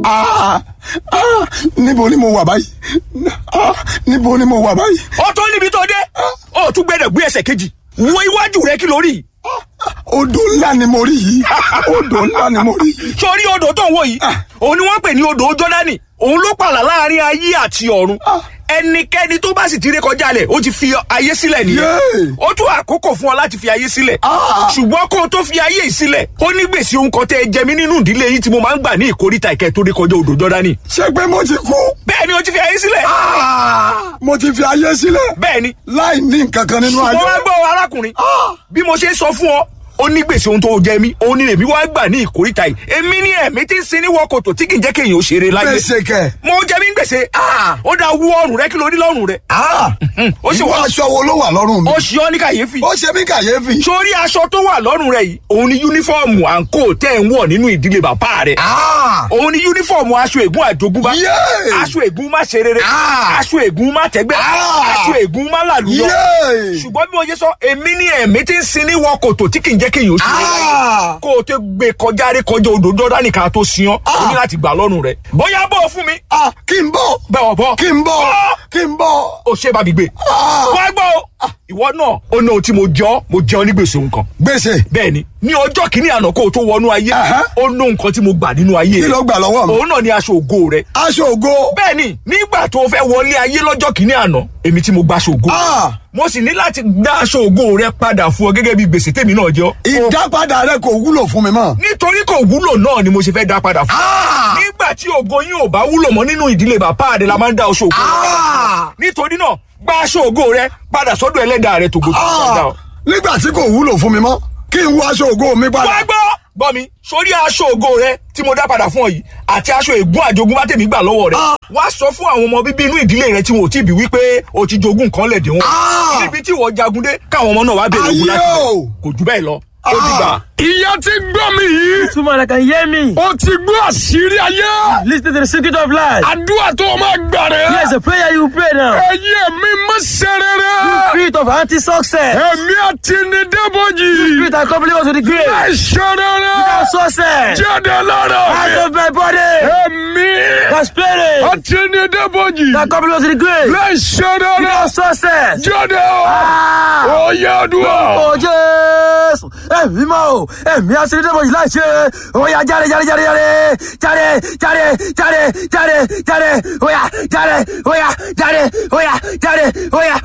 Ah, ah, níbo ni mo wà báyìí Ah, níbo ni mo wà báyìí ó tó níbi tó dé ó tún gbẹdọ̀ gbé ẹsẹ̀ kejì wo iwájú rẹ kí lórí odò ńlá ni mo rí yìí odò ńlá ni mo rí yìí sórí odò tó ń wò yìí òun ni wọ́n pè ní odò jọ́dánì òun ló pààlà láàrin ayé àti ọ̀run ẹnikẹ́ni tó bá sì ti ré kọjá lẹ̀ ó ti fi ayé sílẹ̀ nìyẹn Yéè. ó tún àkókò fún ọ láti fi ayé sílẹ̀ Ah. ṣùgbọ́n kó o tó fi ayé yìí sílẹ̀ ó ní gbèsè ohun kan tẹ́ ẹ jẹ mí nínú ìdílé yìí tí mo máa ń gbà ní ìkórìtà ìkẹ́ tó ré kọjá odò jọ́dánì ṣé pé mo ti kú bẹ́ẹ̀ ni o ti fi ayé sílẹ̀ Ah, mo ti fi ayé sílẹ̀ bẹ́ẹ̀ ni láì ní nǹkan kan nínú ayé ṣùgbọ́n wá gbọ́ arákùnrin bí mo ṣe sọ fún ọ ó ní gbèsè ohun tó jẹ mí òun ni èmi wá gbà ní ìkórìtà yìí èmi ní ẹ̀mí tí ń sin ní wọ́kòtò tí kì í jẹ́ kéèyàn ó ṣeré láyé gbèsè kẹ mo jẹ mí gbèsè ah, ó dá wú ọrùn rẹ kí ló rí lọ́rùn rẹ ó sì ìwọ wá aṣọ wo ló wà lọ́rùn mi ó ṣe ọ́ ní kàyéfì ó ṣe mí kàyéfì sórí aṣọ tó wà lọ́rùn rẹ yìí òun ni yúnífọ́ọ̀mù àǹkó tẹ́ ń wọ̀ nínú ìdílé bàbá rẹ Ah, òun ni yúnífọ́ọ̀mù aṣọ ègún àjogúnbá Yéè. aṣọ ègún má ṣe rere Ah. aṣọ ègún má tẹ́gbẹ́ Ah. aṣọ ègún má làlúyọ Yéè. ṣùgbọ́n bí mo ṣe sọ èmi ní ẹ̀mí tí ń sin ní wọ kòtò tí kì í jẹ́ kéèyàn ó ṣe é láyé Ah. kó o tó gbé kọjá rí kọjá odò jọ́dánì ká tó sin ọ́ o ní láti gbà lọ́rùn rẹ̀ bóyá bọ́ fún mi Ah, kí n bọ̀ bẹ́ẹ̀ ọ̀bọ kí n bọ̀ kí n bọ̀ o ṣe bá mi gbé Ah. wá gbọ́ o ìwọ náà ó ní ohun tí mo jọ mo jẹ ọ ní gbèsè nǹkan gbèsè bẹ́ẹ̀ ni ní ọjọ́ kìíní àná kó o tó wọnú ayé Aha. ó ní nǹkan tí mo gbà nínú ayé kí ló gbà lọ́wọ́ mi òun náà ní aṣọ ògo rẹ aṣọ ògo bẹ́ẹ̀ ni nígbà tó o fẹ́ wọlé ayé lọ́jọ́ kìíní àná èmi tí mo gba aṣọ ògo Ah. mo sì ní láti dá aṣọ ògo rẹ padà fún ọ gẹ́gẹ́ bí gbèsè tèmi náà jẹ́ ọ́. ìdápadà rẹ kò wúlò fún mi mọ́ nítorí kò wúlò náà ni mo ṣe fẹ́ dá padà fún ọ. Ah. nígbà tí ògo yín ò bá wúlò mọ́ nínú ìdílé bàbá rẹ la máa ń dá aṣọ ògo rẹ padà. Ah. nítorí náà gba aṣọ ògo rẹ padà sọ́dọ̀ ẹlẹ́dàá rẹ tògbò tó Ah, dá ọ. nígbà tí kò wúlò fún mi mọ́ kí n wọ aṣọ ògo mi wá padà gbọ́ gbọ́ mi sórí aṣọ ògo rẹ tí mo dá padà fún ọ yìí àti aṣọ ègún àjogúnbá tèmi gbà lọ́wọ́ rẹ Ah. wá sọ fún àwọn ọmọ bíbí inú ìdílé rẹ tí wọn ò tí ì bí wípé o ti jogún nǹkan lẹ̀dẹ̀ wọn Ah. níbi tí wọ́n jagun dé káwọn ọmọ náà wá bèrè ogun láti Ayé bẹ̀ o. kò jù bẹ́ẹ̀ lọ ó ti gbà. ìyá ti gbọ́ mi yìí Two man that can hear me. ó ti gbọ́ àṣírí ayé Listen to the secret of life. àdúrà tó o máa gbà rẹ̀ Here's a prayer you pray now. ẹ̀yin mi má ṣe rere Spirit of anti-success. ẹ̀mí àti ní débòjì Spirit that accompany us to the grave. ẹ̀ ṣe rere Without success. jáde lára Out mi of my body. ẹ̀mí The spirit àti ní débòjì that accompany us to the grave. ẹ̀ ṣe rere Without success. jáde Ah! ó yẹ àdúrà. Ó Jésù! Ẹ̀mí mọ́ o! Ẹ̀mí aṣèlédébọ̀ yìí láì ṣe! Ó yá jáde jáde jáde jáde! Jáde jáde jáde jáde jáde! Ó yá jáde! Ó yá jáde! Ó yá jáde! Ó yá